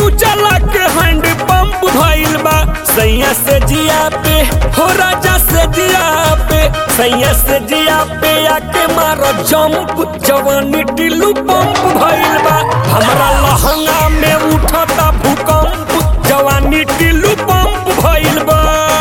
नींबू चला के हैंड पंप भइल बा सैया से जिया पे हो राजा से जिया पे सैया से जिया पे आके मारो जंप जवानी टिल्लू पंप भइल बा हमरा लहंगा में उठता भूकंप जवानी टिल्लू पंप भइल बा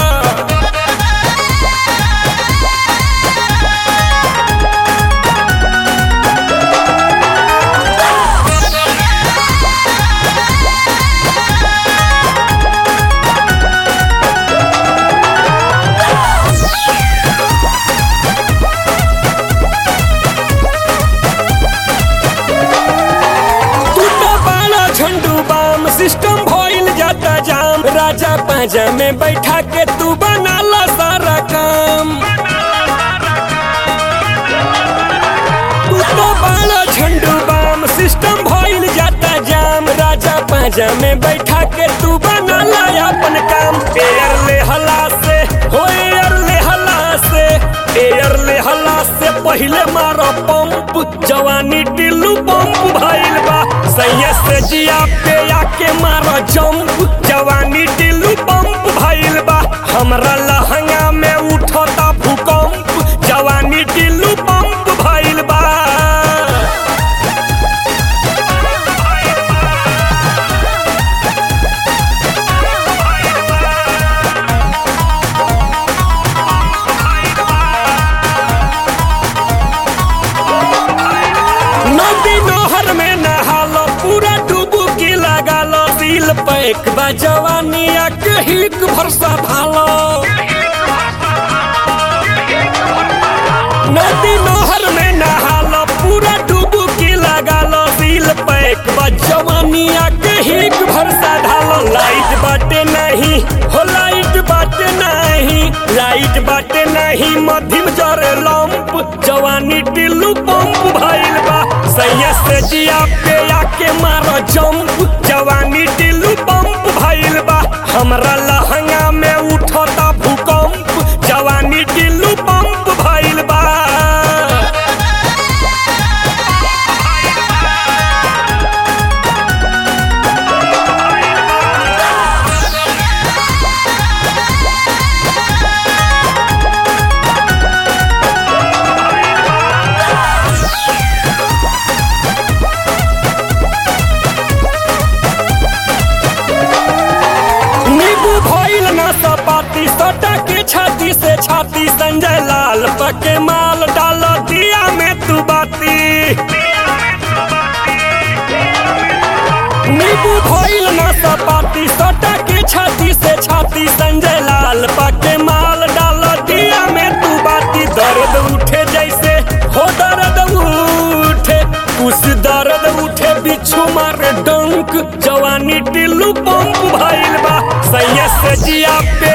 तू तो बाला झंडू बाम सिस्टम भइल जाता जाम राजा पाजा में बैठा के तू बनाला सारा काम तू तो बाला झंडू बाम सिस्टम भइल जाता जाम राजा पाजा में बैठा के तू बनाला अपन काम एयर ले हला से हो एयर ले हला से एयर ले हला से पहिले मारो पंप जवानी टिल्लू पंप भइल बा सैया से जिया पे आके मारो जंप जवानी टिल्लू पंप भइल बा हमरा लहंगा में उठता भूकंप जवानी टिल्लू पंप भइल बा नदी नहर में नहालो पूरा डुबकी लगालो दिल पैक बा जवानी हिक भरसा भालो नदी नहर में नहालो पूरा डुबकी लगालो दिल पैक बा जवानी हिक भरसा ढालो लाइट बाटे नहीं हो लाइट बाटे नहीं लाइट बाटे नहीं मध्यम जरे लंप जवानी टिल्लू पंप भइल बा सैया से जिया पे आके मारो जंप जवानी टिल्लू पंप भइल बा हमरा लहंगा में उठता भूकंप जवानी टिल्लू पंप भइल बा नींबू भइल ना सपाती सटा के छाती से छाती संजय लाल पके माल डाल दिया में तू बाती नींबू भइल ना सपाती सटा के छाती से छाती संजय लाल पके माल डाल दिया में तू बाती दर्द उठे जैसे हो दर्द उठे उस दर्द उठे बिच्छू मारे डंक जवानी टिल्लू पंप भइल बा सैया से जिया पे